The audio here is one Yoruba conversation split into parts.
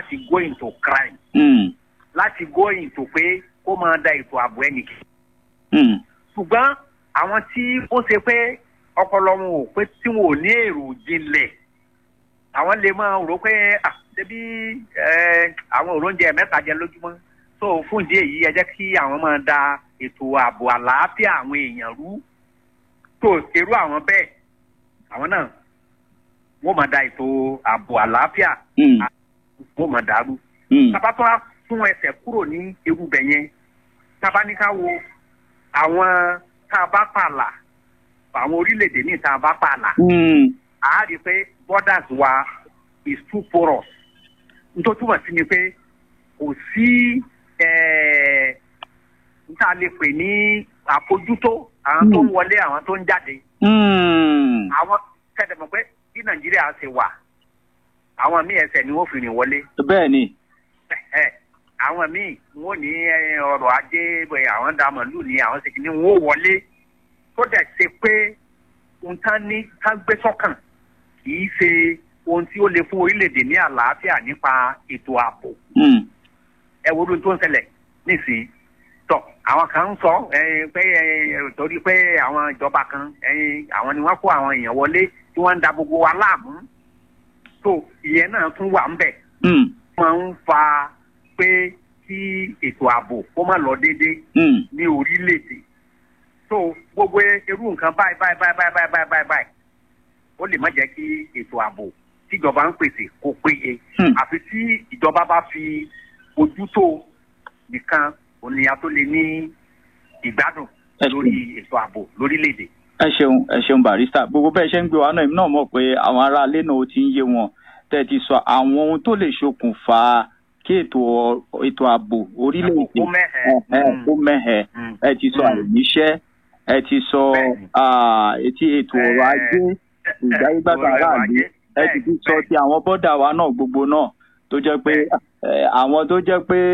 láti go into crime Mm. láti go into pé kó máa da ètò ààbò ẹnìkan Mm. ṣùgbọ́n àwọn tí ó ṣe pé ọpọlọ wọn ò pé tí wọn ò ní èrò jinlẹ̀ àwọn lè máa rò pé ah ṣebí ẹ, àwọn òróúnjẹ mẹ́ta jẹ lójúmọ́ so fún ìdí èyí ẹ jẹ́ kí àwọn máa da ètò ààbò àlàáfíà àwọn èèyàn rú tó èrú àwọn bẹ́ẹ̀ àwọn náà wọ́n máa da ètò ààbò àlàáfíà Mm. wọ́n máa dàrú Mm. tábà tó wá fún ẹsẹ̀ kúrò ní erùbẹ̀ yẹn tábà ní ká wo àwọn tá a bá pààlà àwọn orílẹ̀-èdè míì tá a bá pààlà Mm. a rí i pé borders wa is too porous nítorí túmọ̀ sí ni pé kò sí eh, n tá a lè pè ní àfojútó àwọn tó ń wọlé àwọn tó ń jáde Mm. àwọn kẹ́tẹ̀ mọ̀ pé bí nàìjíríà ṣe wà àwọn míì ẹsẹ̀ ni wọ́n fi rìn wọlé bẹ́ẹ̀ ni ẹ àwọn míì wọn ò ní ẹ, ọrọ̀ ajé bẹ àwọn da màlúù ní àwọn ṣèkì ní wọn ò wọlé tó dẹ̀ ṣe pé ohun tán ní tán gbé sọ́kàn kì í ṣe ohun tí ó lè fún orílẹ̀-èdè ní àlàáfíà nípa ètò ààbò Mm. ẹ wo ohun tó ń ṣẹlẹ̀ nísìnyí tọ àwọn kan ń sọ ẹ, pé ẹ, torí pé àwọn ìjọba kan ẹ, àwọn ni wọ́n kó àwọn èèyàn wọlé tí wọ́n ń da gbogbo wa láàmú tó ìyẹn náà tún wà ń bẹ̀ Mm. máa ń fa pé kí ètò ààbò kó má lọ déédéé Mm. ní orílẹ̀-èdè. so gbogbo irú nǹkan báyìí báyìí báyìí báyìí báyìí báyìí báyìí báyìí ó lè má jẹ́ kí ètò ààbò tíjọba ń pèsè kó péye. Hmm. àfi tí ìjọba bá fi ojútó nìkan ònìyàn tó lè ní ìgbádùn Ẹ lórí ètò ààbò lórílẹ̀-èdè. ẹ ṣeun ẹ ṣeun barista gbogbo bẹ́ẹ̀ ṣe ń gbé wa náà èmi náà mọ̀ pé àwọn aráalé náà ó ti ń yé wọn tẹ́ ẹ ti sọ àwọn ohun tó lè ṣokùnfà kí ètò ètò ààbò orílẹ̀-èdè Kó mẹ́hẹ̀. ẹ, ẹ, kó mẹ́hẹ̀ Mm. ẹ ti sọ Mm. àìníṣẹ́ ẹ ti sọ Bẹ́ẹ̀ni. ah, etí ètò ọrọ̀ Eh, ajé ìgbáyégbádùn ọrọ̀ aráàlú ajé. ẹ ti ti sọ Bẹ́ẹ̀ni, ti àwọn bọ́dà wa náà gbogbo náà tó jẹ́ pé eh, àwọn tó jẹ́ pé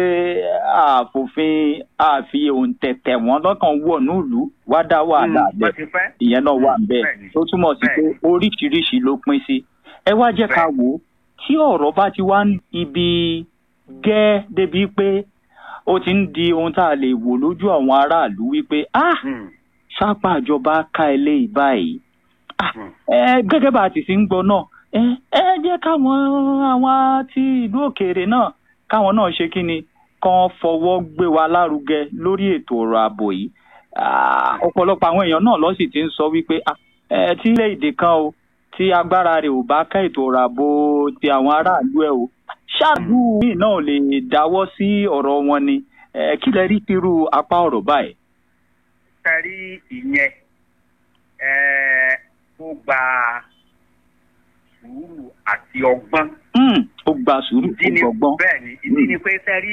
àfòfin àfi òǹtẹ̀tẹ̀ wọn lọ́kàn wọ̀ nílùú wá dá wàhálà Mm, bẹ́ẹ̀ wọ́n ti fẹ́. ìyẹn náà wà bẹ́ẹ̀ Bẹ́ẹ̀ni. tó túmọ̀ sí pé Bẹ́ẹ̀ni. oríṣiríṣi ló pín sí. ẹ wá jẹ́ ká wò ó tí ọ̀rọ̀ bá ti wá ń ibi gẹ́ débi pé ó ti ń di ohun tá a lè wò lójú àwọn aráàlú wípé ah Mm. sápá ìjọba ká ilé ìbáyìí ah Mm. ẹ gẹ́gẹ́ bá a ti fi ń gbọ́ náà ẹ ẹ jẹ́ káwọn àwọn ti ìlú òkèèrè náà káwọn náà ṣe kí ni kàn fọwọ́ gbé wa lárugẹ lórí ètò ọ̀rọ̀ ààbò yìí Ah, ọ̀pọ̀lọpọ̀ àwọn èèyàn náà ló sì ti ń sọ wípé ah, ẹ tí ilé-èdè kan o tí agbára rẹ̀ ò bá ká ètò ọ̀rọ̀ ààbò ti àwọn aráàlú ẹ̀ o ṣáàbù yìí náà lè dáwọ́ sí ọ̀rọ̀ wọn ni ẹ kí lẹ rí tírú apá ọ̀rọ̀ báyìí. tẹ̀rí ìyẹn ẹ̀ ó gba sùúrù àti ọgbọ́n. Mm, ó gba sùúrù ìdí ó ni gbọgbọ́n. bẹ́ẹ̀ ni ìdí ni pé tẹ̀rí